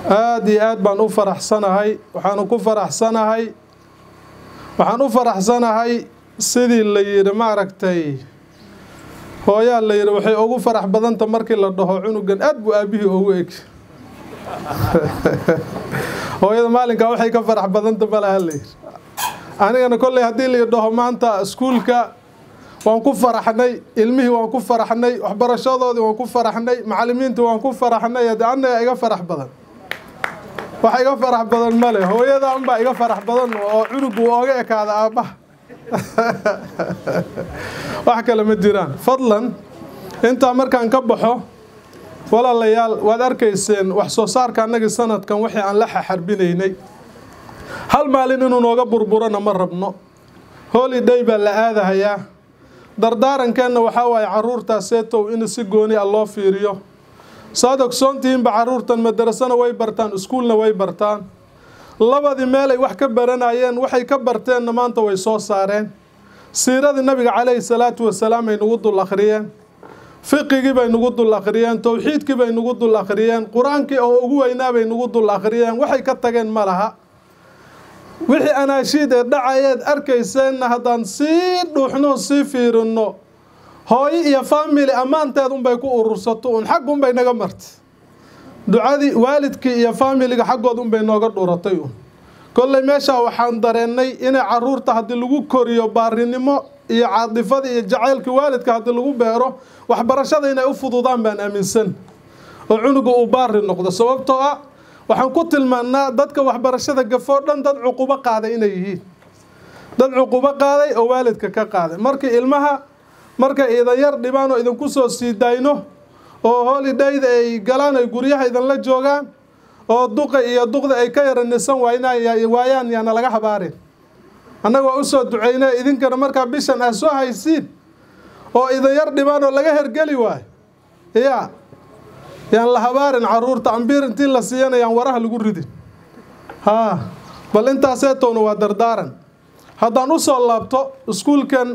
aada iyo aad baan u faraxsanahay waxaanu ku faraxsanahay waxaan u faraxsanahay sidii la yidhi maaragtay hooyaa la yidhi waxay ugu farax badanta markii la dhaho cunugan aad buu aabihii ugu eg hooyada maalinkaa waxay ka farax badanta malaha la yidhi anigana kolley haddii la dhaho maanta iskuulka waan ku faraxnay ilmihii waan ku faraxnay waxbarashadoodii waan ku faraxnay macallimiintii waan ku faraxnay haddii annaga iga farax badan wax iga farax badan male hooyada unbaa iga farax badan oo cunugu ooga ekaada aabbaha wax kale ma jiraan fadlan intaa markaan ka baxo walaalayaal waad arkayseen wax soo saarka annagii sanadkan wixii aan la xaxarbinaynay hal maalin inuu nooga burburana ma rabno holiday baa la aadahayaa dardaarankeenna waxaa waaye caruurtaaseetow in si gooni a loo fiiriyo saad ogsoontihiinba caruurtan madarasana way bartaan iskuulna way bartaan labadii meelay wax ka baranayeen waxay ka barteenna maanta way soo saareen siiradii nabiga calayhi salaatu wasalaam ay nagu dul akhriyeen fiqigii bay nagu dul akhriyeen towxiidkii bay nagu dul akhriyeen qur-aankii oo ugu weynaa bay nagu dul akhriyeen waxay ka tageen ma laha wixii anaashiid ee dhacayeed arkayseenna haddaan sii dhuuxno sii fiirinno hooyo iyo faamili ammaanteed unbay ku urursato un xag unbay naga martay ducadii waalidkii iyo faamiliga xaggood unbay nooga dhuratay un kolley meeshaa waxaan dareennay inay caruurta haddii lagu koriyo baarinimo iyo caadifadii iyo jacaylkii waalidka haddii lagu beero waxbarashada inay u fududaan baan aaminsan oo cunuga uu baari noqdo sababtoo ah waxaan ku tilmaannaa dadka waxbarashada gafoo dhan dad cuqubo qaaday inay yihiin dad cuqubo qaaday oo waalidka ka qaaday markii ilmaha markay idan yar dhibaan oo idinku soo sii dayno oo holidayda ay galaan ay guryaha idinla joogaan oo duqa iyo duqda ay ka yara nisan waayaan yaana laga habaarin annaga waa usoo duceyna idinkana markaa bishan ah soo haysiin oo idan yar dhibaan oo laga hergeli waayo ya yaan la habaarin caruurta ambiir intii la siiyana yaan waraha lagu ridin haa bal intaaseetowna waa dardaaran haddaan usoo laabto iskuulkan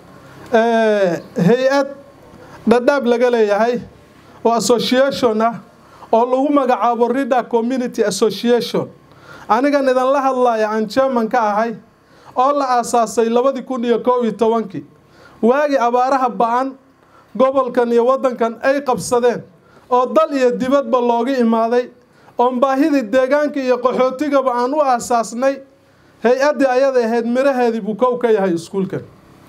hay-ad dhadhaab laga leeyahay oo association ah oo lagu magacaabo rida community association anigan idinla hadlaya aan jerman ka ahay oo la aasaasay labadii kun iyo koob iyo tobankii waagii abaaraha ba-an gobolkan iyo waddankan ay qabsadeen oo dal iyo dibadba looga imaaday oon baahidii deegaanka iyo qaxootigaba aan u aasaasnay hay-addii ayada ahayd miraheedii buu kow ka yahay iskuulkan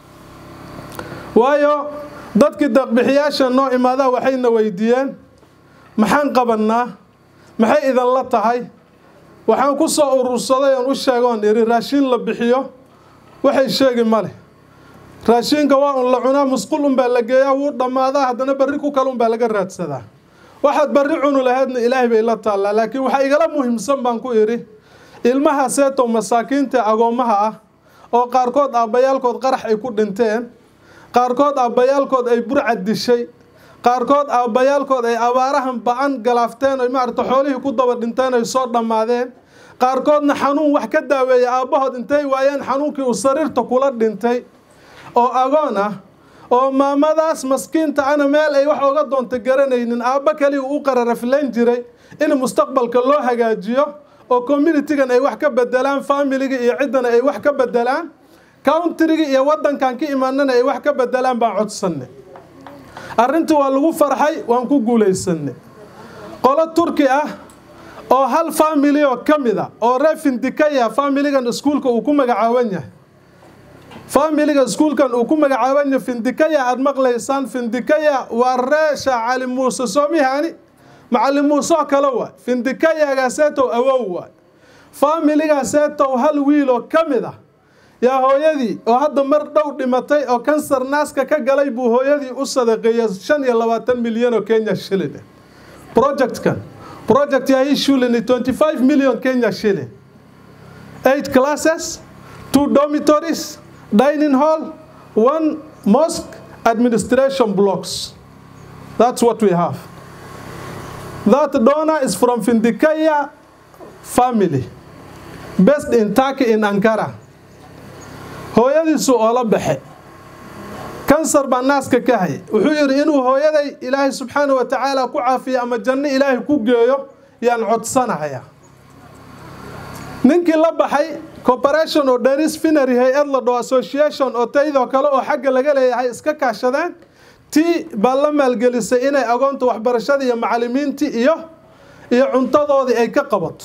waayo dadkii deeqbixiyaasha noo imaadaa waxayna weydiiyeen maxaan qabannaa maxay idinla tahay waxaan ku soo urursaday oon u sheegoon idhi raashiin la bixiyo waxay sheegi ma leh raashiinka waa un la cunaa musqul unbaa la geeyaa wuu dhammaadaa haddana berri ku kale unbaa laga raadsadaa waxaad barri cunu lahaydna ilaahay bay la taallaa laakiin waxaa igala muhiimsan baan ku idhi ilmaha seetow masaakiinta agoommaha ah oo qaarkood aabbayaalkood qarax ay ku dhinteen qaarkood aabbayaalkood ay burcad dishay qaarkood aabbayaalkood ay abaarahan ba-an galaafteen oy maarata xoolihii ku daba dhinteen ay soo dhammaadeen qaarkoodna xanuun wax ka daaweeya aabbahood intay waayeen xanuunkii uu sariirta kula dhintay oo agoon ah oo maamadaas maskiinta ana meel ay wax oga doonta garanaynin aabba kaliya u qararaflayn jiray in mustaqbalka loo hagaajiyo oo communitigan ay wax ka bedelaan faamiliga iyo ciddana ay wax ka bedelaan countriga iyo waddankan ka imaanana ay wax ka bedelaan baan codsanay arrintii waa lagu farxay waan ku guulaysanay qolo turki ah oo hal faamili oo ka mid a oo ree findikaya faamiligan iskuulka uu ku magacaaban yahay faamiliga iskuulkan uu ku magacaaban yahay findikaya aada maqlaysaan findikaya waa reesha cali muuse soomihani macalin muuse oo kale waay findikayagaaseetow awow waay faamiligaaseetow hal wiil oo ka mid ah yaa hooyadii oo hadda mar dhow dhimatay oo kansar naaska ka galay buu hooyadii u sadaqeeyay shan iyo labaatan milyan oo kenya shilin projectkan project yahay shulini twenty five million kenya shilin eight classes two dormitories dining hall one mosque administration blocks that's what we have that donor is from Findikaya family based in Turkey in Ankara hooyadiisu oo la baxe kansar baa naaska ka hay wuxuu yidhi inuu hooyaday ilaahay subxaana wa tacaala ku caafiyo ama janno ilaahay ku geeyo yaan codsanaya ninkii la baxay corporation oo denis finery hay-ad la dhoo association oo taydoo kale oo xagga laga leeyahay iska kaashadeen tii baa la maalgelisay inay agoonta waxbarashada iyo macalimiintii iyo iyo cuntadoodii ay ka qabato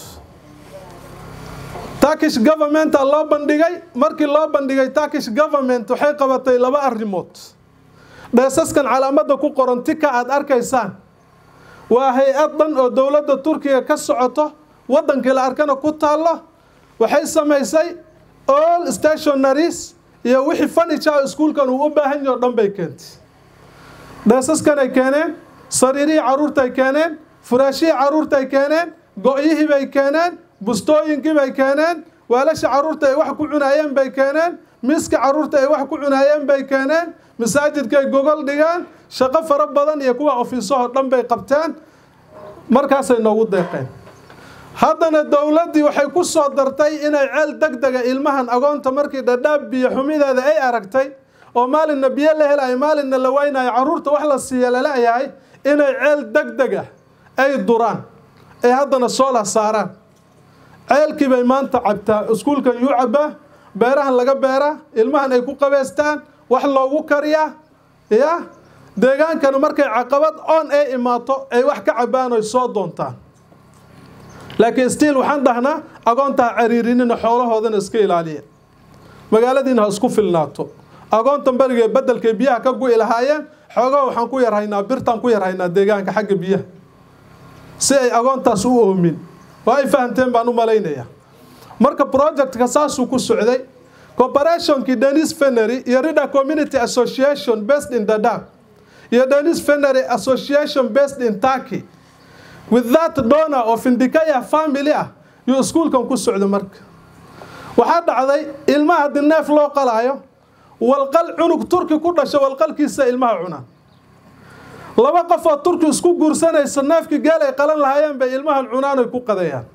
turkish governmenta loo bandhigay markii loo bandhigay turkish government waxay qabatay laba arrimood dheesaskan calaamadda ku qoran tika aad arkaysaan waa hay-ad dhan oo dowladda turkiga ka socoto waddankii la arkana ku taallo waxay samaysay all stationaries iyo wixii furniture iskuulkan uu u baahan yaho dhan bay keentay dheesaskanay keeneen sariirihii carruurtay keeneen furaashihii carruurtay keeneen go-yihii bay keeneen bustooyinkii bay keeneen weelasha carruurta ay wax ku cunaayeen bay keeneen miiska carruurta ay wax ku cunaayeen bay keeneen masaajidkay gogol dhigeen shaqo fara badan iyo kuwa ofiisahoo dhan bay qabteen markaasay noogu deeqeen haddana dowladdii waxay ku soo dartay inay ceel deg dega ilmahan agoonta markii dhadhaab biyo xumideeda ay aragtay oo maalinna biyo la helayo maalinna la waynayo carruurta wax la siiya laleeyahay inay ceel deg deg ah ay duraan ay haddana soola saaraan ceelkii bay maanta cabtaa iskuulkan yuu cabbaa beerahan laga beeraa ilmahan ay ku qabeystaan wax loogu kariyaa ya deegaankana markay caqabad oon ay imaato ay wax ka cabbaan oy soo doontaan laakiin stiil waxaan dhahnaa agoonta ha cariirinina xoolahoodana iska ilaaliya magaaladiina ha isku filnaato agoontan berigee bedelkay biyaha ka gu'i lahaayeen xoogaa waxaan ku yarhaynaa birtaan ku yarhaynaa deegaanka xagga biyaha si ay agoontaas u oomin waa ay fahamteen baan u malaynayaa marka projectka saasuu ku socday corporationkii denis fenery iyo rida community association based in dadab iyo denis fenery association based in turkey with that donor of indikaya family ah yuu iskuulkan ku socda marka waxaa dhacday ilmaha haddii neef loo qalaayo walqal cunug turki ku dhasho walqalkiisa ilmaha cunaan laba qof oo turki isku guursanaysa neefkii geel ay qalan lahaayeen bay ilmahan cunaanoy ku qadayaan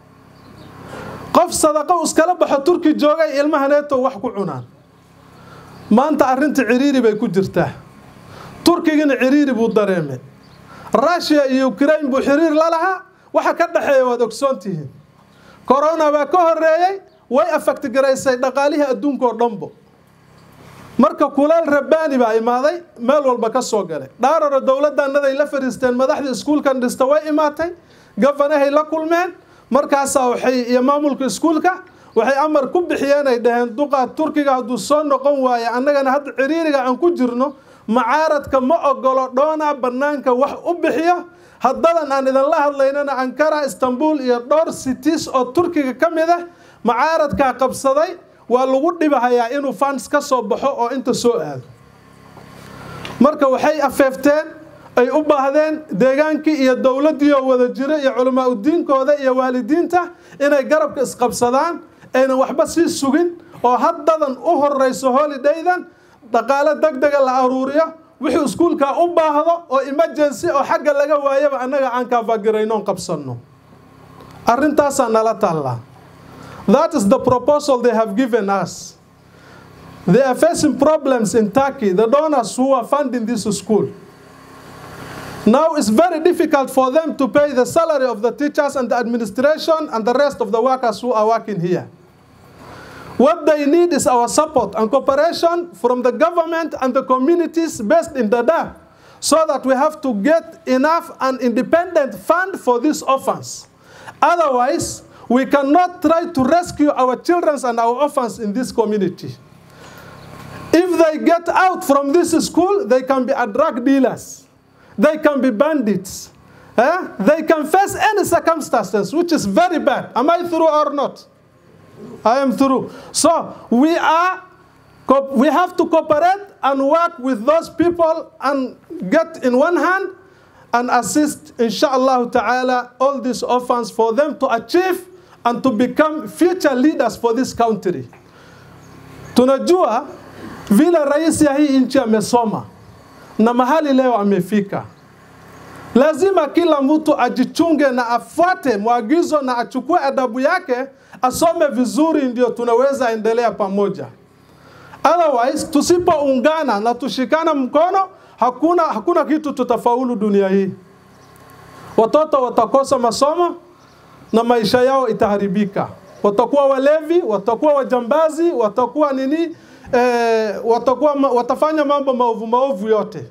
qof sadaqo iskala baxo turki joogay ilmahaneeto wax ku cunaan maanta arrinta ciriiri bay ku jirtaa turkigina ciriiri buu dareemay rushiya iyo ukraine buu xiriir la lahaa waxa ka dhexeeya waad ogsoon tihiin corona baa ka horeeyey way afaktigaraysay dhaqaalihii adduunkaoo dhanbo marka kuleel rabbaani baa imaaday meel walba ka soo galay dhaararo dowladanaday la fariisteen madaxdii iskuulkan dhista way imaatay gafanahay la kulmeen markaasaa waxay iyo maamulka iskuulka waxay amar ku bixiyeen ay dhaheen duqaa turkiga hadduu soo noqon waayo annagana hadda ciriiriga aan ku jirno macaaradka ma ogolo dhoonaa bannaanka wax u bixiyo haddadan aan idinla hadlaynana ankara istanbul iyo dhowr cities oo turkiga ka mid ah macaaradkaa qabsaday waa lagu dhibahayaa inuu fans ka soo baxo oo inta soo aado marka waxay afeefteen ay u baahdeen deegaankii iyo dowladdii oo wada jiro iyo culamaa udiinkooda iyo waalidiinta inay garabka isqabsadaan aynan waxba sii sugin oo haddadan u horeyso holidaydan dhaqaalo deg dega la aruuriyo wixii iskuulkaa u baahdo oo emergency oo xagga laga waayaba annaga aan kaafagiraynoon qabsanno arrintaasaa nala taallaa That is the proposal they have given us. They are facing problems in Turkey, the donors who are funding this school. Now it's very difficult for them to pay the salary of the teachers and the administration and the rest of the workers who are working here. What they need is our support and cooperation from the government and the communities based in Dadaab so that we have to get enough and independent fund for these orphans. Otherwise, we cannot try to rescue our children and our orphans in this community. If they get out from this school, they can be drug dealers. They can be bandits. Eh? They can face any circumstances, which is very bad. Am I through or not? I am through. So we are, we have to cooperate and work with those people and get in one hand and assist, inshallah ta'ala, all these orphans for them to achieve and to become future leaders for this country. Tunajua vile rais ya hii nchi amesoma na mahali leo amefika. Lazima kila mtu ajichunge na afuate mwagizo na achukue adabu yake, asome vizuri, ndio tunaweza endelea pamoja. Otherwise, tusipoungana na tushikana mkono, hakuna, hakuna kitu tutafaulu dunia hii. watoto watakosa masomo na maisha yao itaharibika watakuwa walevi watakuwa wajambazi watakuwa nini eh, watakuwa watafanya mambo maovu maovu yote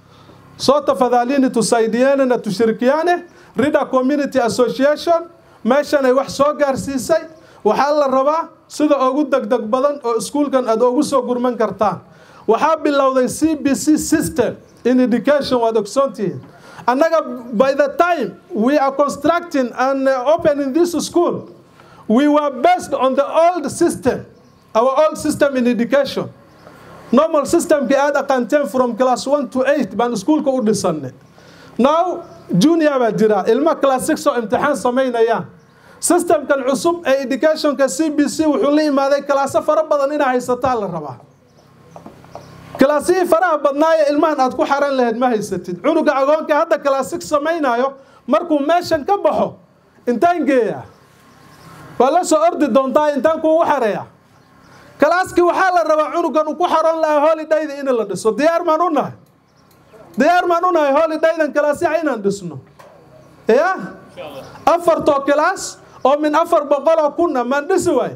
so tafadhalini tusaidiane na tushirikiane rida community association meeshan ay wax soo gaarsiisay waxaa la rabaa sida ugu degdeg badan oo iskuulkan aad ugu soo gurman kartaan waxaa bilowday c b c system in education waad ogsoontihiin annaga by the time we are constructing and opening this school we were based on the old system our old system in education normal systemkii aad aqaanteen from class one to eight baan iskuulka u dhisanay now junior baa jira ilma class six oo imtixaan samaynayaan systemkan cusub ee educationka c b c wuxuu la imaaday kalaaso fara badan inaa haysataa la rabaa kalaasihii faraha badnaaye ilmahan aad ku xaran lahayd ma haysatid cunuga agoonka hadda class six samaynayo markuu meeshan ka baxo intaan geeyaa waa la soo ordi doontaa intaan kuugu xareeya kalaaskii waxaa la rabaa cunugan uu ku xaroon lahaa holidayda in la dhiso diyaar maan u nahay diyaar maan u nahay holidaydan kalaasyaha inaan dhisno ya afartoo kilaas oo min afar boqoloo kunna maan dhisi waay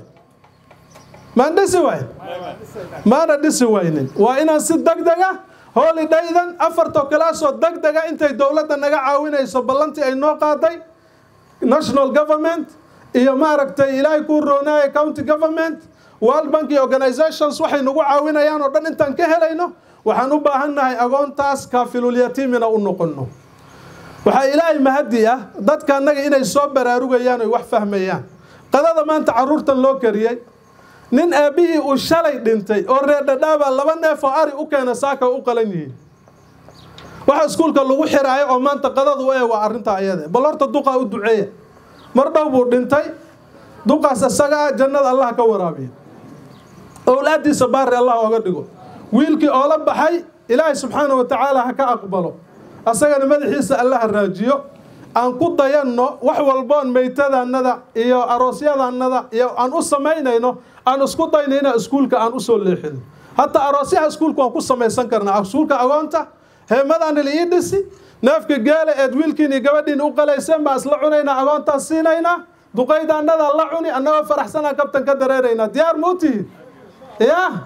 maan dhisi waay maana dhisi waynin waa inaan si degdega holidaydan afartoo kilaasoo degdega intay dowladda naga caawinayso ballantii ay noo qaaday national government iyo maaragtay ilaahay kuu roonaaya county government world bank iyo organizations waxay nagu caawinayaan oo dhan intaan ka helayno waxaan u baahan nahay agoontaas kaafilulyatiimina u noqono waxaa ilaahay mahadi ah dadka annaga inay soo baraarugayaan oy wax fahmayaan qadada maanta caruurtan loo kariyey nin aabbihii uu shalay dhintay oo reerdhadhaabaa laba neef oo ari u keena saaka u qalan yihiin waxa iskuulka lagu xiraayo oo maanta qadadu ee waa arrintaa ayade bal horta duqaa u duceeya mar dhow buu dhintay duqaas isaga ah jannada allah ka waraabiya owlaadiisa baari allah oga dhigo wiilkii oola baxay ilaahay subxaana wa tacaala ha ka aqbalo asagana madaxiisa allaha raajiyo aan ku dayanno wax walboon meytadaannada iyo aroosyadanada iyo aan u samaynayno aan isku dayno inaan iskuulka aan usoo leexino hataa aroosyaha iskuulka waan ku samaysan karnaa iskuulka agoonta heemadaana la ii dhisi neefka geela eed wiilkiin iyo gabadhiin u qalayseen baan isla cunaynaa agoontaas siinaynaa duqaydaannada la cuni annagoo faraxsanaa kabtan ka dareeraynaa diyaar ma u tihiin ya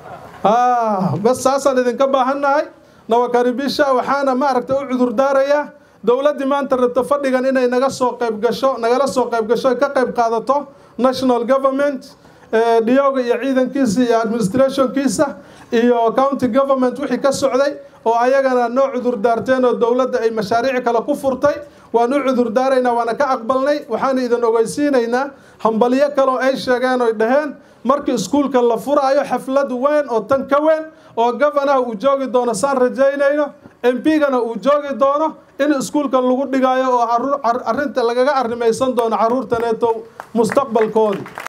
bas saasaan idinka baahannahay nawakaribisha waxaana maaragtay u cudur daarayaa dowladdii maanta rabta fadhigan inay naga soo qayb gasho nagala soo qayb gasho ka qayb qaadato national government dhiyooga iyo ciidankiisa iyo administrationkiisa iyo county government wixii ka socday oo ayagana noo cudur daarteen oo dowladda ay mashaariic kale ku furtay waan u cudur daaraynaa waana ka aqbalnay waxaana idin ogeysiinaynaa hambalyo kaleoo ay sheegeen oy dhaheen markii iskuulka la furaayo xaflad weyn oo tan ka weyn oo gofanaha uu joogi doono saan rajaynayno mpgana uu joogi doono in iskuulka lagu dhigayo oo arrinta lagaga arrimaysan doono caruurtaneeto mustaqbalkoodii